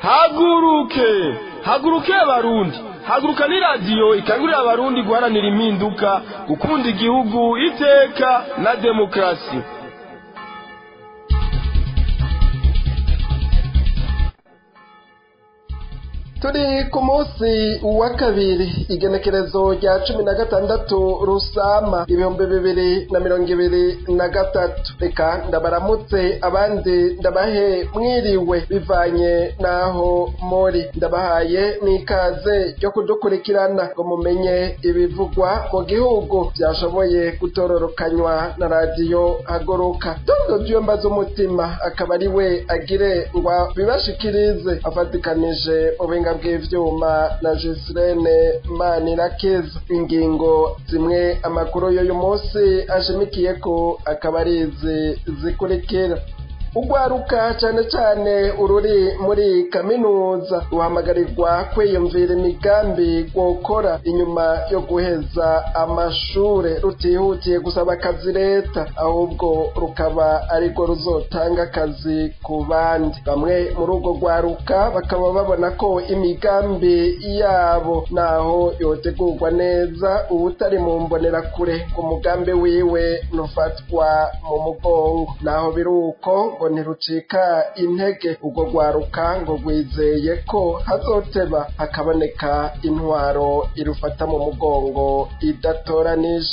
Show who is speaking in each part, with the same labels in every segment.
Speaker 1: haguruke haguruke abarundi haguruka ni radiyo ikangurira abarundi guharanira impinduka gukunda igihugu iteka na demokarasi
Speaker 2: turi ku munsi wa kabiri igenekerezo rya cumi na gatandatu rusama ibihumbi bibiri na mirongo ibiri na gatatu reka ndabaramutse abandi ndabahe mwiriwe bivanye n'aho muri ndabahaye n'ikaze ryo kudukurikirana ngo mumenye ibivugwa mu gihugu byashoboye gutororokanywa na radiyo haguruka dodo byumba z'umutima akaba ari we agire ngo bibashikirize afatikanije mu buhinga bw'ivyuma na Gisirene Manirakiza ingingo zimwe amakuru y'uyu munsi ashimikiye ko akaba ari izi zikurikira ugwaruka cyane cyane ururi muri kaminuza ruhamagarirwa kwiyumvira imigambi gukora inyuma yo guheza amashure rutihutiye gusaba akazi leta ahubwo rukaba arirwo ruzotanga akazi ku bandi bamwe muri urwo rwaruka bakaba babona ko imigambi yabo naho yotegurwa neza ubutari mu mbonerakure ku mugambi wiwe nufatwa mu mugongo naho biri uko ngo ntirucika intege ubwo rwaruka ngo rwizeye ko hazoteba hakaboneka intwaro irufata mu mugongo idatoranije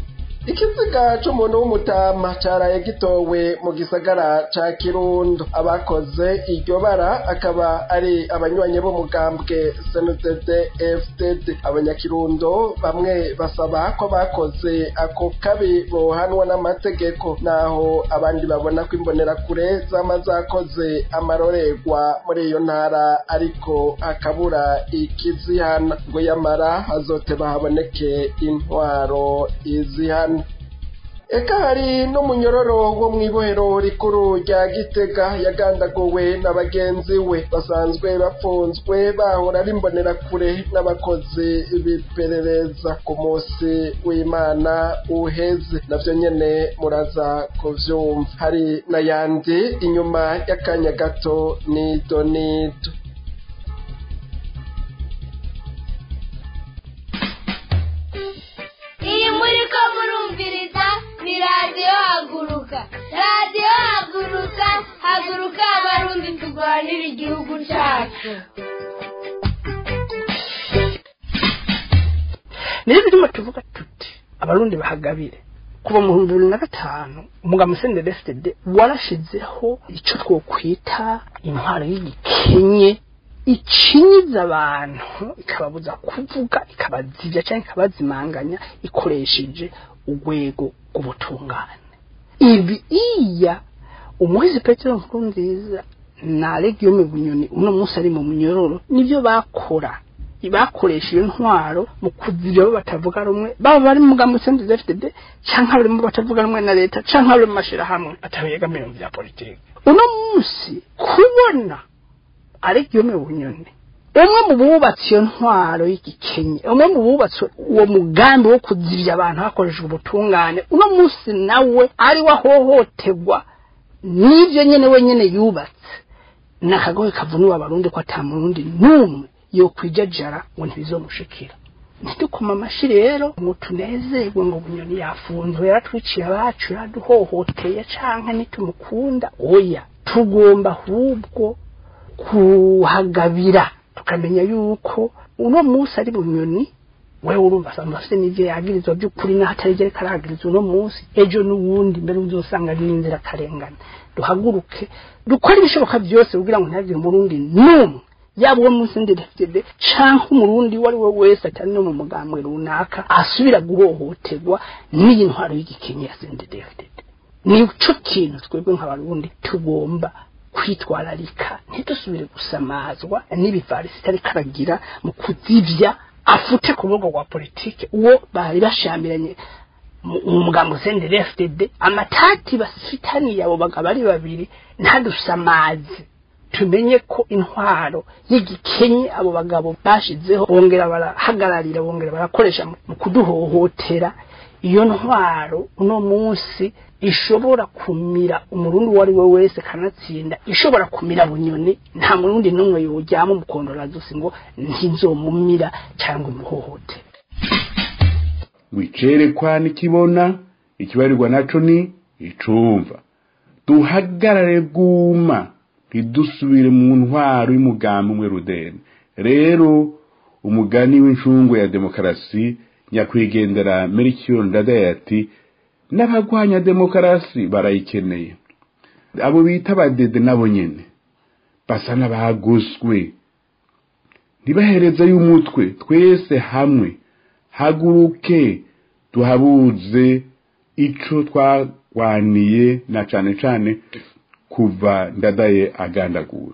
Speaker 2: ikiziga c'umuntu w'umutama caraye gitowe mu gisagara ca kirundo abakoze iryo bara akaba ari abanywanyi b'umugambwe sndd fdd abanyakirundo bamwe basaba ko bakoze ako kabi bohanwa n'amategeko naho abandi babona ko imbonerakure zama zakoze amarorerwa muri iyo ntara ariko hakabura ikizihana ngo yamara hazoteba haboneke intwaro izihana eka hari n'umunyororo wo mu ibohero rikuru rya gitega yagandaguwe na bagenzi we basanzwe bafunzwe bahora ari imbonerakure n'abakozi b'iperereza ku munsi w'imana uheze navyo nyene muraza kuvyumva hari n'ayandi inyuma y'akanya gato nido nido
Speaker 3: iyi muri ko murumviriza ni radiyo haguruka radiyo haguruka haguruka abarundi turwanira igihugu cyacu
Speaker 4: niyo birimo tuvuga tuti abarundi bahagabire kuva mu bihumbi bibiri na gatanu umugabo musenderi fdd warashizeho icyo twokwita intwaro y'igikenye icinyiza abantu ikababuza kuvuga ikabazivya cyangwa ikabazimanganya ikoresheje urwego rw'ubutungane ibi iya umuhizi petero nkuru nziza na legiyome bunyoni uno munsi ari mu munyororo nibyo bakora bakoresha iyo ntwaro mu kuzira abo batavuga rumwe baba bari mu mugambi sendezi fdd cyangwa bari mu batavuga rumwe na leta cyangwa bari mu mashyirahamwe atabegamiye mu bya politiki uno munsi kubona ariko iyo mu bunyoni umwe mu bubatse iyo ntwaro y'igikenye umwe mu bubatse uwo mugambi wo kuzirya abantu hakoreshejwe ubutungane uno munsi nawe ari we ahohoterwa n'ibyo nyine wenyine yubatse ni akagohe kavuniwe abarundi ko atamurundi n'umwe yo kwijajara ngo ntibizomushikira ntidukoma amashyi rero ngo tunezerwe ngo bunyoni yafunzwe yaratwiciye abacu yaraduhohoteye canke nitumukunda oya tugomba ahubwo kuhagabira tukamenya yuko uno munsi ari bunyoni wewe urumva asanga afite n'ivyo yagirizwa by'ukuri n'aho atari vyo ariko aragirizwa uno munsi ejo n'uwundi mbere uzosanga ari n'inzira karengana duhaguruke dukore ibishoboka byose kugira ngo ntihagire umurundi n'umwe yaba uwo munsi ndedefitede canke umurundi uwo ari we wese atari no mu mugambwe runaka asubira guhohoterwa n'iyi ntwaro y'igikenye ya sendedefitede nico kintu twebwe nk'abarundi tugomba kwitwararika ntidusubire gusamazwa n'ibivarisi itari karagira mu kuzivya afute ku rubuga rwa politike uwo bari bashamiranye mu mugambo sendere FDD amatati basifitaniye abo bagabo ari babiri ntadusamaze tumenye ko intwaro y'igikenye abo bagabo bashizeho bongera barahagararira bongera barakoresha mu kuduhohotera iyo ntwaro uno munsi ishobora kumira umurundi uwo ari we wese kanatsinda ishobora kumira bunyoni nta murundi n'umwe yojyamo umukondorazosi ngo ntizomumira cyangwa imuhohote
Speaker 5: wicerekwa nikibona ikibarirwa naco ni icumva duhagarare bwuma ntidusubire mu ntwaro y'umugambi umwe rudeni rero umugani w'incungu ya demokarasi nyakwigendera merikiyo ndadaye ati n'abagwanya demokarasi barayikeneye abo bita abadede nabo nyene basa n'abaguswe ntibaherezeyo umutwe twese hamwe haguruke tuhabuze ico twagwaniye na cane cane kuva ndadaye agandaguwe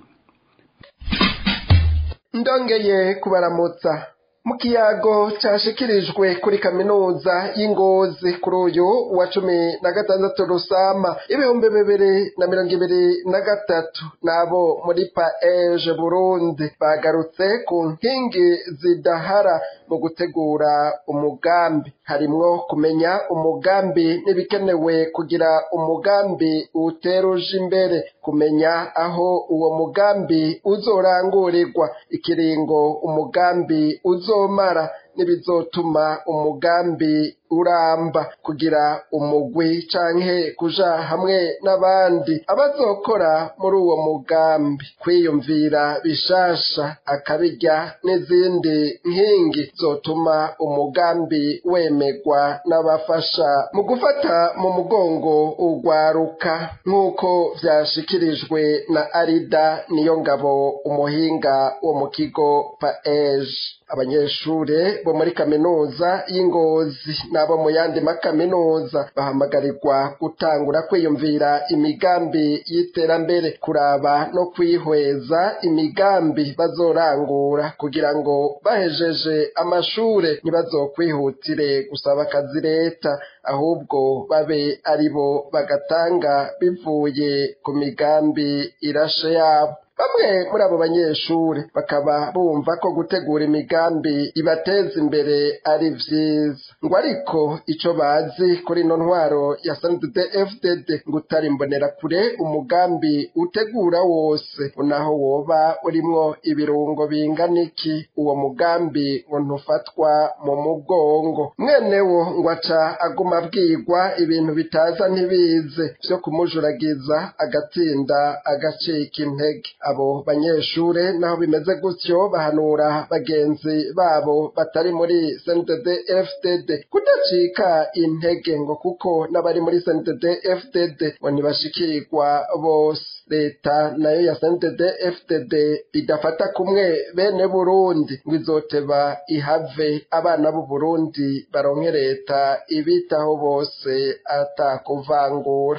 Speaker 2: ndongeye kubaramutsa mu kiyago cyashikirijwe kuri kaminuza y'ingozi kuri uyu wa cumi na gatandatu rusama ibihumbi bibiri na mirongo ibiri na gatatu n'abo muri paeje burundi bagarutse ku nkingi zidahara mu gutegura umugambi harimwo kumenya umugambi n'ibikenewe kugira umugambi uteruje imbere kumenya aho uwo mugambi uzorangurirwa ikiringo umugambi uzomara n'ibizotuma umugambi uramba kugira umugwi canke kuja hamwe n'abandi abazokora muri uwo mugambi kwiyumvira bishasha akabirya n'izindi nkingi zotuma umugambi wemegwa n'abafasha mu gufata mu mugongo urwaruka nk'uko vyashikirijwe na arida niyo ngabo umuhinga wo mu kigo paeje abanyeshure bo muri kaminuza y'ingozi n'abo mu yandi makaminuza bahamagarirwa gutangura kwiyumvira imigambi y'iterambere kuraba no kwihweza imigambi bazorangura kugira ngo bahejeje amashure ntibazokwihutire gusaba akazi leta ahubwo babe ari bo bagatanga bivuye ku migambi irashe yabo bamwe muri abo banyeshuri bakaba bumva ko gutegura imigambi ibateza imbere ari vyiza ngo ariko ico bazi kuri ino ntwaro ya snddd fdd ngo utari imbonera kure umugambi utegura wose unaho woba urimwo ibirungo bingana iki uwo mugambi ngo ntufatwa mu mugongo mwenewo ngo aca aguma abwirwa ibintu bitaza ntibize vyo kumujuragiza agatsinda agacika intege abo banyeshure naho bimeze gutyo bahanura bagenzi babo batari muri CNDD FDD kudacika intege ngo kuko n'abari muri CNDD FDD ngo ntibashikirwa bose leta nayo ya CNDD FDD idafata kumwe bene Burundi ngo izoteba ihave abana b'u Burundi baronke leta ibitaho bose atakuvangura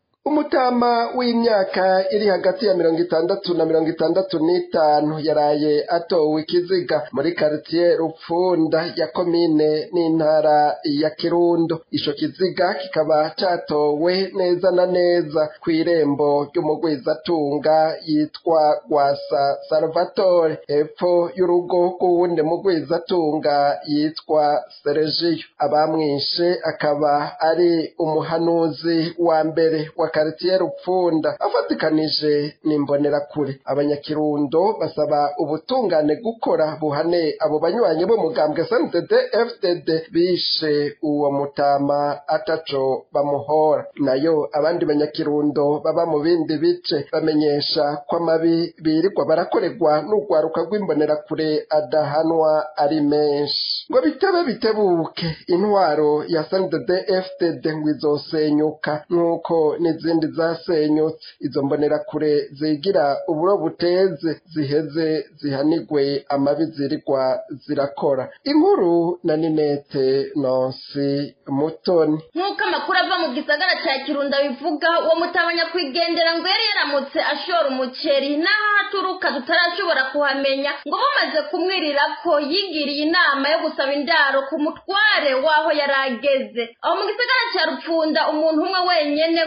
Speaker 2: umutama w'imyaka iri hagati ya mirongo itandatu na mirongo itandatu n'itanu yaraye atowe ikiziga muri karitiye rupfunda ya komine n'intara ya kirundo ico kiziga kikaba catowe neza na neza kw'irembo ry'umugwizatunga yitwa gwasa salvatore hepfo y'urugo rw'uwundi mugwizatunga yitwa seregiyo abamwishe akaba ari umuhanuzi wa mbere wa karitiye rupfunda afatikanije n'imbonerakure abanyakirundo basaba ubutungane gukora buhane abo banywanyi b'umugambwe SNDD FDD bishe uwo mutama ataco bamuhora nayo abandi banyakirundo baba mu bindi bice bamenyesha ko amabi birirwa barakorerwa n'urwaruka rw'imbonerakure adahanwa ari menshi ngo bitebe bitebuke intwaro ya SNDD FDD ngo izosenyuka nk'uko n'izindi zasenyutse izo mbonerakure zigira uburo buteze ziheze zihanigwe amabi zirirwa zirakora inkuru na ninete nonsi mutoni
Speaker 6: nk'uko amakuru ava mu gisagara cya kirundo bivuga uwo mutabanya kwigendera ngo yari yaramutse ashora umuceri n'aho aturuka tutarashobora kuhamenya ngo bamaze kumwirira ko yigiriye inama yo gusaba indaro ku mutware w'aho yari ageze aho mu gisagara cya rupfunda umuntu umwe wenyine ngo niwe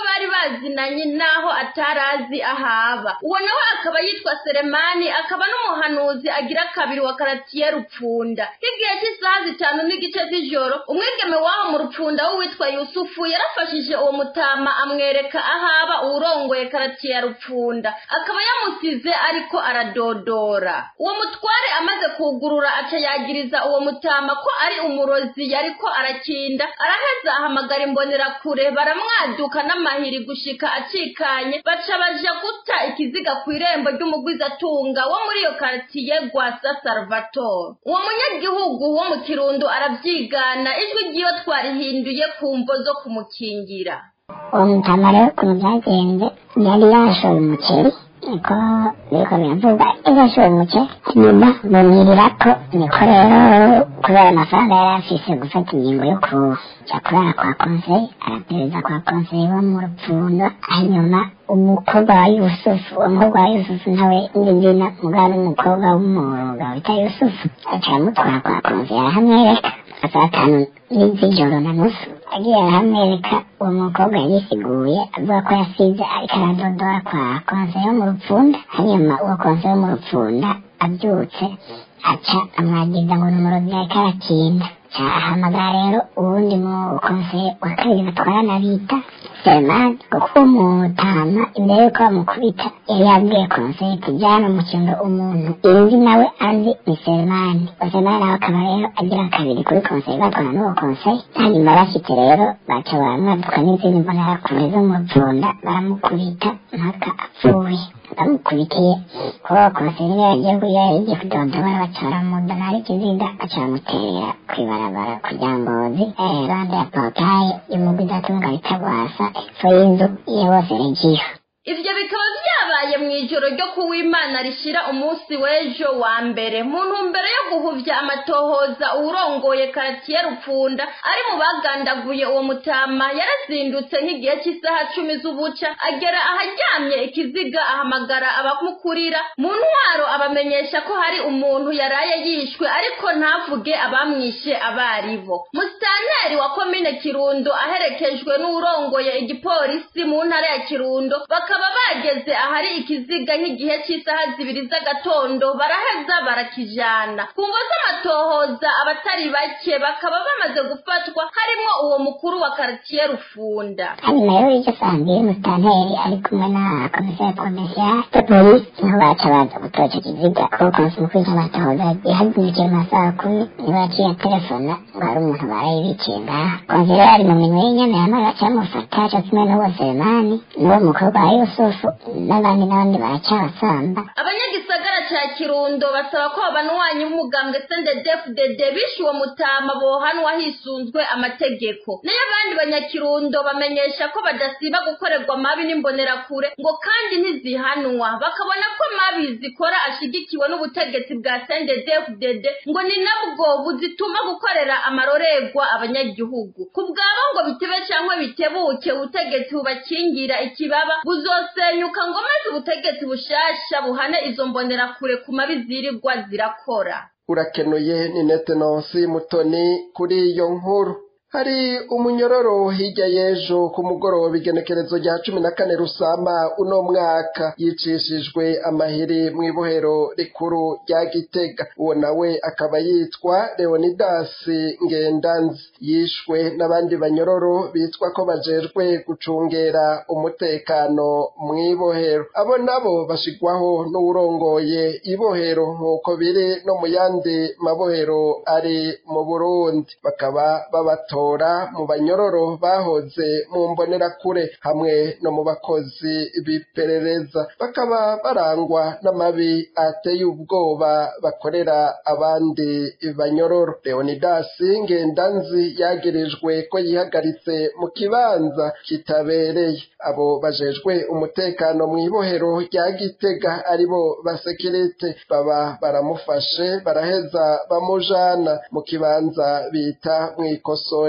Speaker 6: bari bazinanye naho atarazi ahaba uwo nawe akaba yitwa seremani akaba n'umuhanuzi agira kabiri wa karatiye rupfunda nk'igihe cy'isaha zitanu n'igice z'ijoro umwigeme w'aho mu rupfunda w'uwitwa yusufu yarafashije uwo mutama amwereka ahaba uwurongoye karatiye ya rupfunda akaba yamusize ariko aradodora uwo mutware amaze kugurura aca yagiriza uwo mutama ko ari umurozi yariko arakinda araheza ahamagara imbonerakure baramwaduka n'amahiri gushika acikanye baca baja guta ikiziga ku irembo ry'umugwizatunga wo muri iyo karitiye gwasa salvatore uwo munyagihugu wo mu kirundo aravyigana ijwi ryiwe twarihinduye ku mvo zo kumukingira
Speaker 7: uwo mutama rero ukuntu byagenze yari yashoye umuceri niko biriko biravuga yashoye umuceri nyuma bamwirira ko niko rero kubera amafaranga yari afise gufata ingingo yo kuja kurara kwa konseye arapereza kwa konseye wo mu rupfundo hanyuma umukobwa wa yusufu uwo mukobwa wa yusufu nawe n'izina mugabo n'umukobwa w'umuruga wita yusufu aca aramutwara kwa konseye arahamwereka saa tanu z'ijoro na nusu agiye arahamwereka uwo mukobwa yisiguye avuga ko yasize ariko aradodora kwa konseye wo mu rupfunda hanyuma uwo konseye wo mu rupfunda abyutse aca amwagiza ngo ni umurozi yariko arakinda ca ahamagara rero uwundi mu konseye wa kabiri batwarana bita selemani kuko uwo mutama imbere yuko bamukubita yari yabwiye konseye tujyana mu kirundo umuntu indi nawe azi ni selemani uwo selemani nawe akaba rero agira kabiri kuri konseye batwana n'uwo konseye hanyuma bashyitse rero baca baramwaduka n'izindi mbonerakure zo mu rupfunda baramukubita mpaka apfuye bamukubitiye kuba uwo konseye niwe yagiye kuya yagiye kudodora baca baramudana ari ikiziga baca bamuterera kw'ibarabara kugira ngozi iruhande ya porutaye y'umugwizatunga bita gwasa epfo y'inzu ye bose regiyo
Speaker 6: ivyo bikaba vyabaye mw'ijoro ryo kuwimana rishira umunsi w'ejo wa mbere mu ntumbero yo guhuvya amatohoza uwurongoye karatiye rupfunda ari mu bagandaguye uwo mutama yarazindutse nk'igihe cy'isaha cumi z'ubuca agera aharyamye ikiziga ahamagara abamukurira mu ntwaro abamenyesha ko hari umuntu yaraye yishwe ariko ntavuge abamwishe abaribo musitanteri wa komine kirundo aherekejwe n'uwurongoye igipolisi mu ntara ya kirundo bakaba bageze ahari ikiziga nk'igihe cy'isaha zibiri z'agatondo baraheza barakijana ku ngo z'amatohoza abatari bake bakaba bamaze gufatwa harimo uwo mukuru wa karitiye rufunda
Speaker 7: hanyuma rero iryo saa mbiri musitanteri ari kumwe na komiseri provinsiyare de polisi niho baca baza gutora ico kiziga kuko konsi mukuru cy'amatohoza yahazindukiye mu masaha kumi niba yaciye telefona ngo hari umuntu baraye biciye ngaha konsi rero ari mu minwe y'inyana yamara baca bamufata co kimwe n'uwo selemani n'uwo mukobwa wa yusufu n'abandi n'abandi baracabasamba
Speaker 6: abanyagisagara ca kirundo basaba ko abanywanyi b'umugambwe sndedfdd bishe uwo mutama bohanwa hisunzwe amategeko nayo abandi banyakirundo bamenyesha ko badasiba gukorerwa mabi n'imbonerakure ngo kandi ntizihanwa bakabona ko mabi zikora ashigikiwe n'ubutegetsi bwa sndedfdd ngo ni nabwo buzituma gukorera amarorerwa abanyagihugu ku bwabo ngo bitebe cyangwa bitebuke ubutegetsi bubakingira ikibaba buzosenyuka ngo maze ubutegetsi bushasha buhane izo mbonerakure ku mabi zirirwa zirakora
Speaker 2: urakenuye ni netenonsi mutoni kuri iyo nkuru hari umunyororo hirya y'ejo ku mugoroba igenekerezo rya cumi na kane rusama uno mwaka yicishijwe amahiri mu ibohero rikuru rya gitega uwo nawe akaba yitwa leonidasi ngendanzi yishwe n'abandi banyororo bitwa ko bajejwe gucungera umutekano mu ibohero abo nabo bashigwaho n'uwurongoye ibohero nk'uko biri no mu yandi mabohero ari mu burundi bakaba babatora mu banyororo bahoze mu mbonerakure hamwe no mu bakozi b'iperereza bakaba barangwa n'amabi ateye ubwoba bakorera abandi banyororo leonidasi ngendanzi yagirijwe ko yihagaritse mu kibanza kitabereye abo bajejwe umutekano mu ibohero rya gitega aribo basekirite baba baramufashe baraheza bamujana mu kibanza bita mu ikosore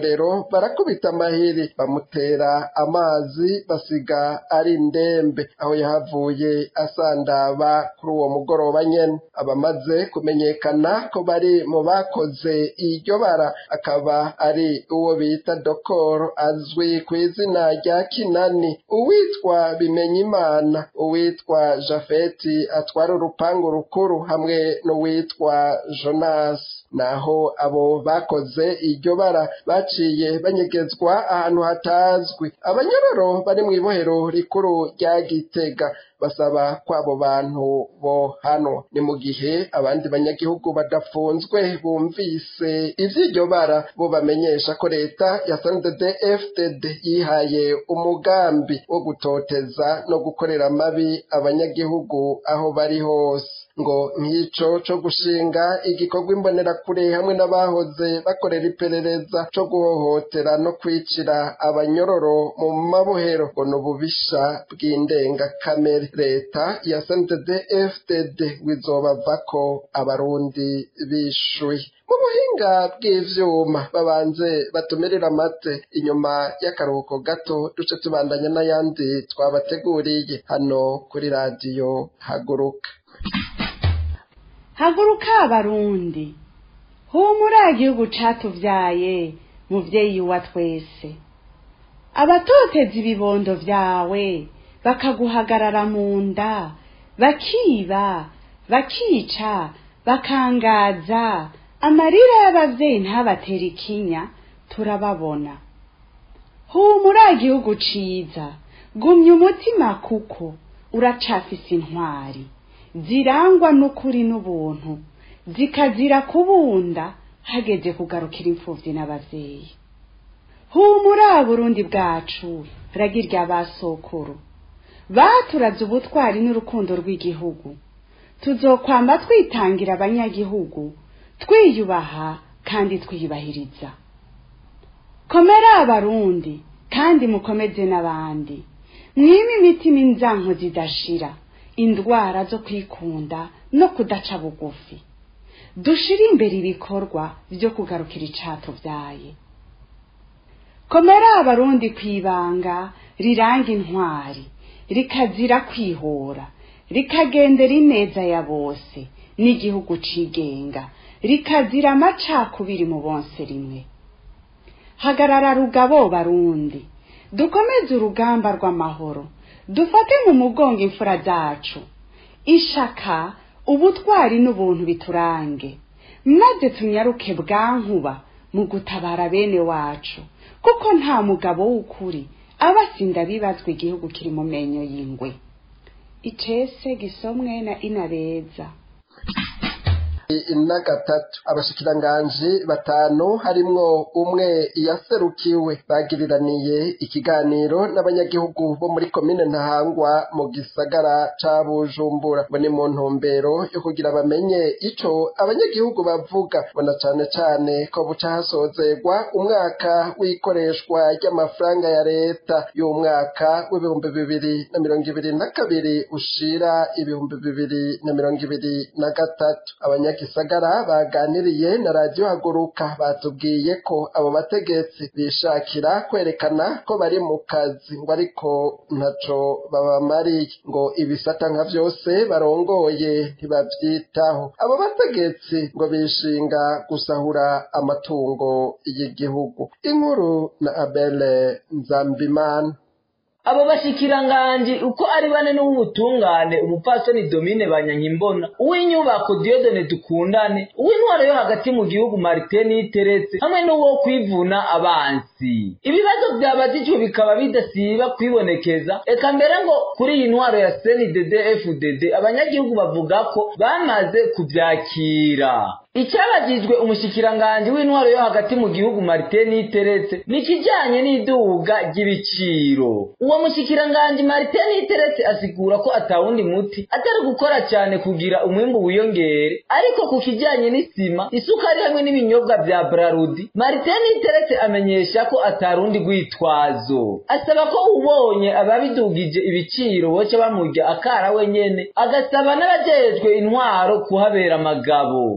Speaker 2: umporero barakubita amahiri bamutera amazi basiga ari ndembe aho yahavuye asandaba kuri uwo mugoroba nyene abamaze kumenyekana ko bari mu bakoze iryo bara akaba ari uwo bita dokoro azwi ku izina rya kinani uwitwa bimenyimana uwitwa jafeti atwara urupangu rukuru hamwe n'uwitwa jonas naho abo bakoze iryo bara baciye banyegezwa ahantu hatazwi abanyororo bari mu ibohero rikuru rya gitega basaba ko abo bantu bohanwa ni mu gihe abandi banyagihugu badafunzwe bumvise ivy'iryo bara bo bamenyesha ko leta ya FDD yihaye umugambi wo gutoteza no gukorera amabi abanyagihugu aho bari hose ngo nk'ico co gushinga igikorwa imbonerakure hamwe n'abahoze bakorera iperereza co guhohotera no kwicira abanyororo mu mabohero ngo ni ububisha bw'indengakamere leta ya FDD wizobavako abarundi bishuye mu buhinga bw'ivyuma babanze batumirira amate inyuma y'akaruhuko gato duce tubandanya n'ayandi twabateguriye hano kuri radiyo haguruka
Speaker 8: haguruka abarundi humura igihugu catuvyaye muvyeyi wa twese abatoteza ibibondo vyawe bakaguhagarara mu nda bakiba bakica bakangaza amarira y'abavyeyi ntabatera ikinya turababona humura igihugu ciza gumya umutima kuko uracafise intwari zirangwa n'ukuri n'ubuntu zikazira kubunda hageze kugarukira imfuvyi n'abavyeyi humura burundi bwacu ragirya basokuru baturaze ubutwari n'urukundo rw'igihugu tuzokwamba twitangira abanyagihugu twiyubaha kandi twiyubahiriza komera abarundi kandi mukomeze n'abandi mwime imitima inzanko zidashira indwara zo kwikunda no kudaca bugufi dushire imbere ibikorwa vyo kugarukira icatuvyaye komera abarundi kwibanga riranga intwari rikazira kwihora rikagendera ineza ya bose n'igihugu cigenga rikazira amacakubiri mu bonse rimwe hagarara rugabo barundi dukomeze urugamba rw'amahoro dufate mu mugongo imfura zacu ishaka ubutwari n'ubuntu biturange maze tunyaruke bwankuba mu gutabara bene wacu kuko nta mugabo w'ukuri aba asinda bibazwa igihugu kiri mu menyo y'ingwe icese gisomwe na inabeza
Speaker 2: na gatatu abashikiranganji batanu harimwo umwe yaserukiwe bagiriraniye ikiganiro n'abanyagihugu bo muri komine ntahangwa mu gisagara ca bujumbura ngo ni mu ntumbero yo kugira bamenye ico abanyagihugu bavuga bona cane cane ko buca hasozerwa umwaka w'ikoreshwa ry'amafaranga ya leta y'umwaka w'ibihumbi bibiri na mirongo ibiri na kabiri ushira ibihumbi bibiri na mirongo ibiri na gatatu abanyagisagara baganiriye na radiyo haguruka batubwiye ko abo bategetsi bishakira kwerekana ko bari mu kazi ngo ariko ntaco babamariye ngo ibisata nka vyose barongoye ntibavyitaho abo bategetsi ngo bishinga gusahura amatungo y'igihugu inkuru na abele nzambimana
Speaker 9: abo bashikiranganji uko ari bane n'uw'ubutungane umupfasoni domine banyankimbona uw'inyubako diodone dukundane uw'intwaro yo hagati mu gihugu marite niteretse hamwe n'uwo kwivuna abansi ibibazo byabajijwe bikaba bidasiba kwibonekeza eka mbere ngo kuri iyi ntwaro ya cndd fdd abanyagihugu bavuga ko bamaze kubyakira icyabagijwe umushikiranganji w'intwaro yo hagati mu gihugu marite niteretse ni ikijyanye n'iduga ry'ibiciro uwo mushikiranganji marite niteretse asigura ko atawundi muti atari gukora cyane kugira umwimbu wiyongere ariko ku kijyanye n'isima isukari hamwe n'ibinyobwa bya brarudi marite niteretse amenyesha ko atarundi rwitwazo asaba ko ubonye ababidugije ibiciro boca bamurya akara wenyene agasaba n'abajejwe intwaro kuhabera amagabo nayo ku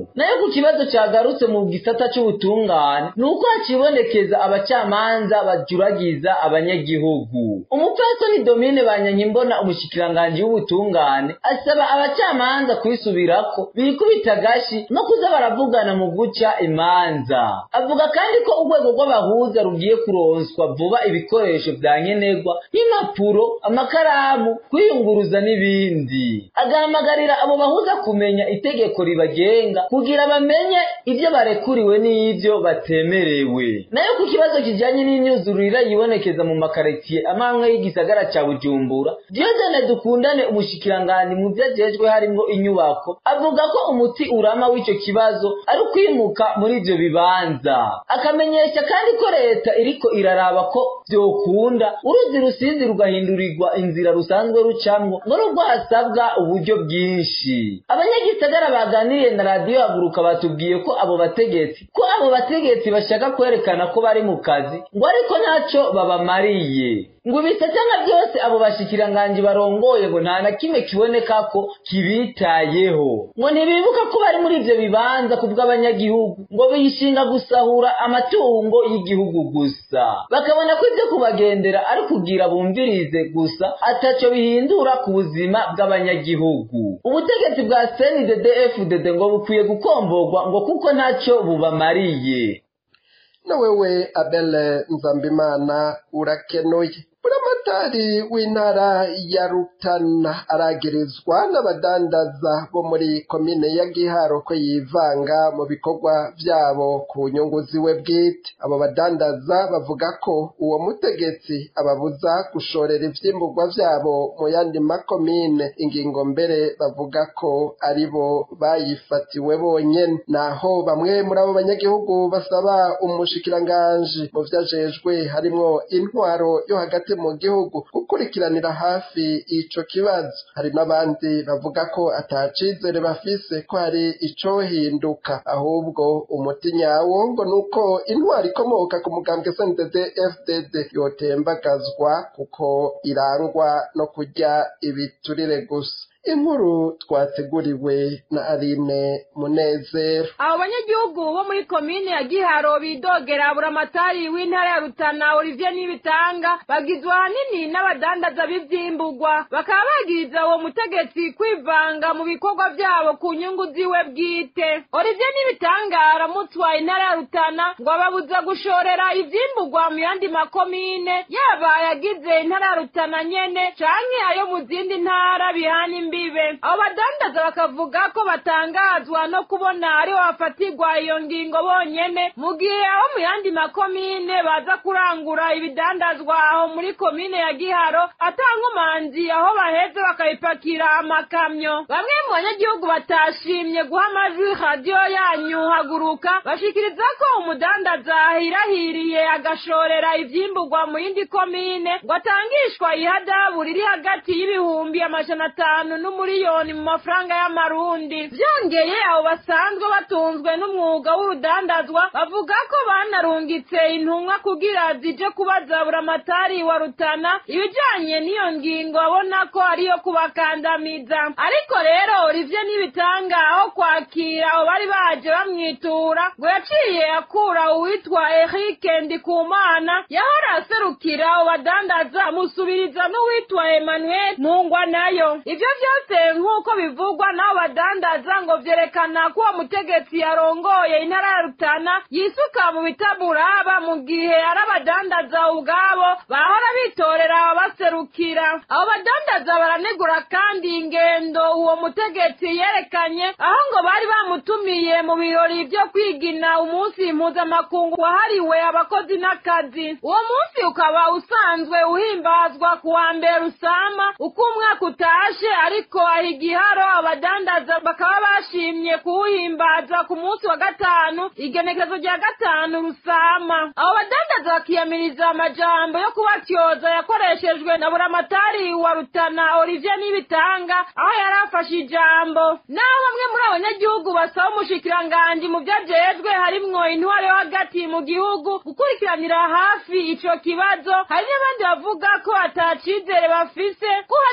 Speaker 9: ku kibazo cyagarutse mu gisata c'ubutungane ni uko hakibonekeza abacamanza bajuragiza abanyagihugu umupfasoni domine banyanyimbona umushikiranganji w'ubutungane asaba abacamanza kwisubirako bikubita agashi no kuza baravugana mu guca imanza avuga kandi ko urwego rw'abahuza rugiye kuronswa vuba ibikoresho vya nkenerwa nk'impapuro amakaramu kwiyunguruza n'ibindi agahamagarira abo bahuza kumenya itegeko ribagenga kugira bamenye ivyo barekuriwe n'ivyo batemerewe nayo ku kibazo kijanye n'imyuzurira yibonekeza mu makaritiye amamwe y'igisagara ca bujumbura diodene dukundane umushikiranganji mu vyo ajejwe harimwo inyubako avuga ko umuti urama w'ico kibazo ari ukwimuka muri ivyo bibanza akamenyesha kandi ko leta iriko iraraba ko vyokunda uruzi rusizi rugahindurirwa inzira rusanzwe rucamwo ngo nubwo hasabwa uburyo bwinshi abanyagisagara baganiriye na radiyo haguruka batubwiye ko abo bategetsi ko abo bategetsi bashaka kwerekana ko bari mu kazi ngo ariko ntaco babamariye ngo ibisatana byose abo bashikiranganji barongoye ngo nta na kimwe kiboneka ko kibitayeho ngo ntibibuka ko bari muri ivyo bibanza ku bw'abanyagihugu ngo bishinga gusahura amatungo y'igihugu gusa bakabona ko ivyo kubagendera ari kugira bumvirize gusa ataco bihindura ku buzima bw'abanyagihugu ubutegetsi bwa CNDD FDD ngo bukwiye gukomborwa ngo kuko ntaco bubamariye
Speaker 2: na wewe abele nzambimana urakenuye buramatari w'intara ya rutana aragirizwa n'abadandaza bo muri komine ya giharo ko yivanga mu bikorwa vyabo ku nyungu ziwe bwite abo badandaza bavuga ko uwo mutegetsi ababuza gushorera ivyimburwa vyabo mu yandi makomine ingingo mbere bavuga ko ari bo bayifatiwe bonyene naho bamwe muri abo banyagihugu basaba umushikiranganji mu vyajejwe harimwo intwaro yo hagati mu gihugu gukurikiranira hafi ico kibazo hari n'abandi bavuga ko atacizere bafise ko hari icohinduka ahubwo umuti nyawo ngo nuko intwaro ikomoka ku mugambwe SNDD FDD yotembagazwa kuko irangwa no kurya ibiturire gusa inkuru twateguriwe na Aline Munezero
Speaker 10: abo banyagihugu bo muri komine ya giharo bidogera buramatari w'intara ya rutana olivier n'ibitanga bagizwe ahanini n'abadandaza b'ivyimburwa bakaba bagiriza uwo mutegetsi kwivanga mu bikorwa vyabo ku nyungu ziwe bwite olivier n'ibitanga aramutswa intara ya rutana ngo ababuza gushorera ivyimburwa mu yandi makomine yaba yagize intara ya rutana nyene canke ayo mu zindi ntara bihana imbibe abo badandaza bakavuga ko batangazwa no kubona ariho bafatirwa iyo ngingo bonyene mu gihe aho mu yandi makomine baza kurangura ibidandazwa aho muri komine ya giharo atankomanzi aho baheze bakabipakira amakamyo bamwe mu banyagihugu batashimye guha amajwi radiyo yanyu haguruka bashikiriza ko umudandaza ahirahiriye agashorera ivyimburwa mu yindi komine ngo atangishwa ihadabu riri hagati y'ibihumbi amajana atanu n'umuriyoni mu mafaranga y'amarundi vyongeye abo basanzwe batunzwe n'umwuga w'urudandazwa bavuga ko banarungitse intumwa kugira zije kubaza buramatari wa rutana ibijanye n'iyo ngingo babona ko ariyo kubakandamiza ariko rero Olivier n'ibitanga aho kwakira abo bari baje bamwitura ngo yaciye akura uwitwa Eric Ndikumana yahora aserukira abo badandaza amusubiriza n'uwitwa Emmanuel Ntungwa nayo ivyo vyose nk'uko bivugwa n'abo badandaza ngo vyerekana ko uwo mutegetsi yarongoye intara ya Rutana yisuka mu bitaburaba mu gihe ari abadandaza ubwabo bahora bitorera ababaserukira abo badandaza baranegura kandi ingendo uwo mutegetsi yerekanye aho ngo bari bamutumiye mu birori vyo kwigina umunsi mpuzamakungu wahariwe abakozi n'akazi uwo munsi ukaba usanzwe uhimbazwa ku wa mbere usama uko umwaka utashe ariko aho igiharo abadandaza bakaba bashimye kuwuhimbaza ku munsi wa gatanu igenekerezo rya gatanu rusama abo badandaza bakiyamiriza amajambo yo kubatyoza yakoreshejwe na buramatari wa rutana olivier n'ibitanga aho yari afashe ijambo naho bamwe muri abanyagihugu basaba umushikiranganji mu vyajejwe harimwo intwaro yo hagati mu gihugu gukurikiranira hafi ico kibazo hari n'abandi bavuga ko atacizere bafise ko hari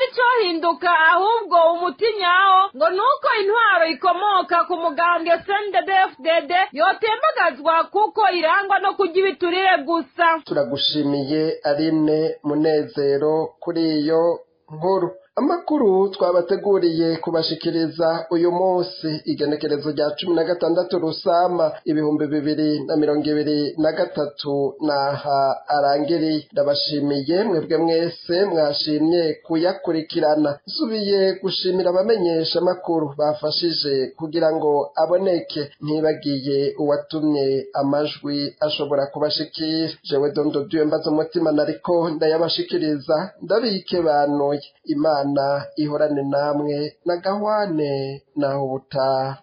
Speaker 10: icyahinduka ahubwo umuti nyawo ngo ni uko intwaro ikomoka ku mugambwe sndfdd yotembagazwa kuko irangwa no kurya ibiturire gusa
Speaker 2: turagushimiye aline munezero kuri iyo nkuru amakuru twabateguriye kubashikiriza uyu munsi igenekerezo rya cumi na gatandatu rusama ibihumbi bibiri na mirongo ibiri na gatatu naha arangiriye ndabashimiye mwebwe mwese mwashimye kuyakurikirana nsubiye gushimira abamenyesha amakuru bafashije kugira ngo aboneke ntibagiye uwatumye amajwi ashobora kubashikira jewe dondo duye mbaza umutima nariko ndayabashikiriza ndabike banuye imana imana ihorane namwe na gahwane naho ubutaha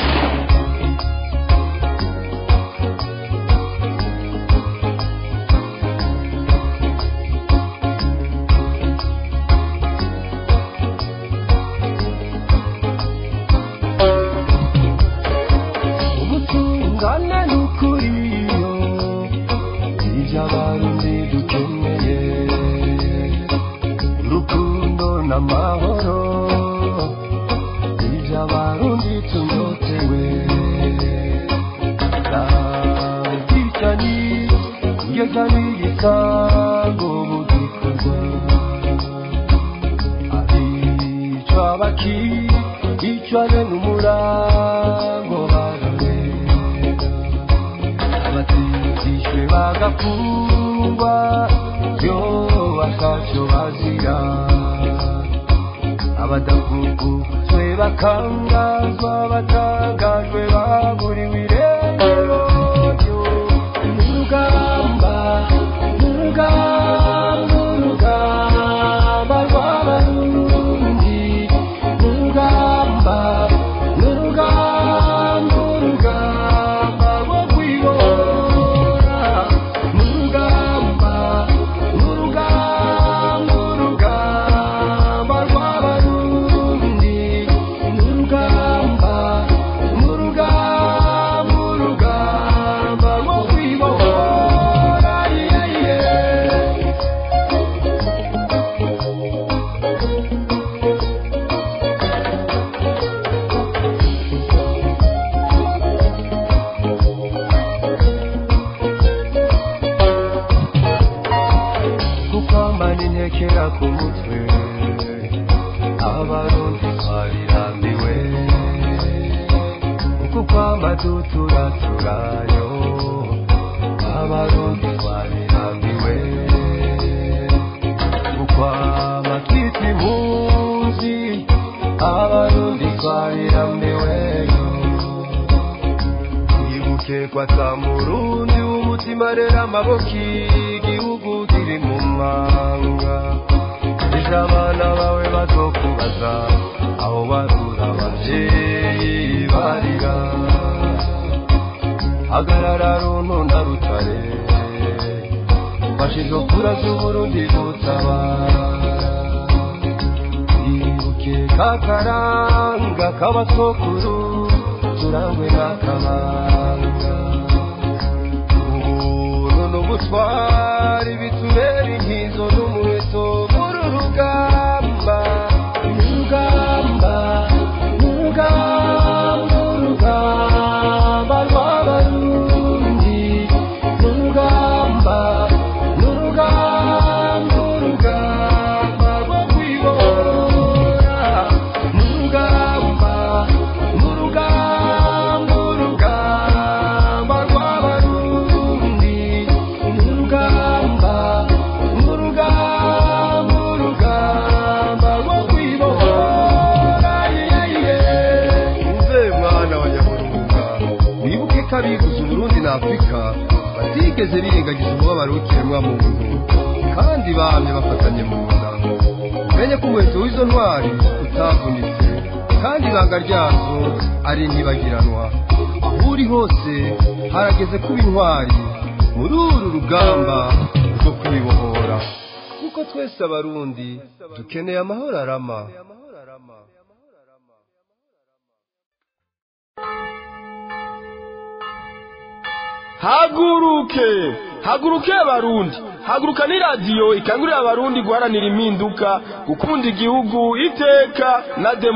Speaker 1: ubutungane n'ukuriyo ibyo abarundi dukeneye urukundo n'amahoro ibyo abarundi tunyotewe ntabwicanyi kugeza n'igisango mu gikorwa abicwa baki bicwane n'umurango bararega abatizishwe bagafungwa yo bakacyo bazira abadavuguzwe bakangazwa batangajwe baburiwe irengero urugamba urugamba urugamba rw'abarundi urugamba urugamba urugamba rwo kwibora urugamba urugamba urugamba rw'abarundi urugamba urugamba urugamba rwo kwibora yeah, yeah. kukwambana intekera ku mutwe abarundi twarirambiwe kukwamba duturaturayo abarundi twarirambiwe kukwamba twita impunzi abarundi twarirambiweyo ibuke kwata murundi w'umutima rero amaboko igihugu kiri mu manga ejo abana bawe bazokubaza aho barura abavyeyi barira hagarara runtu na rutare fashe izo kura z'uburundi gutabara ibuke kakaranga k'abasokuru turangwe n'akabanga ubuntu n'ubutwari bitubera inkizo n'umuheto muri rugamba urugamba urugamba urugamba rw'abarundi urugamba urugamba urugamba rwo kwibora urugamba urugamba urugamba rw'abarundi urugamba urugamba urugamba rwo kwibora umve mwana wa nyaburunga wibuke ko abiguze uburundi na afurika batigeze birengagiza umubabaro w'ikiremwa muntu kandi bamye bafatanye mu nda umenye ko umuheto w'izo ntwari utavunitse kandi ibanga ryazo ari ntibagiranwa aho uri hose harageze kuba intwari muri uru rugamba rwo kwibohora kuko twese abarundi dukeneye amahoro arama
Speaker 11: haguruke haguruke abarundi haguruka ni radiyo ikangurira abarundi guharanira impinduka gukunda igihugu iteka na demo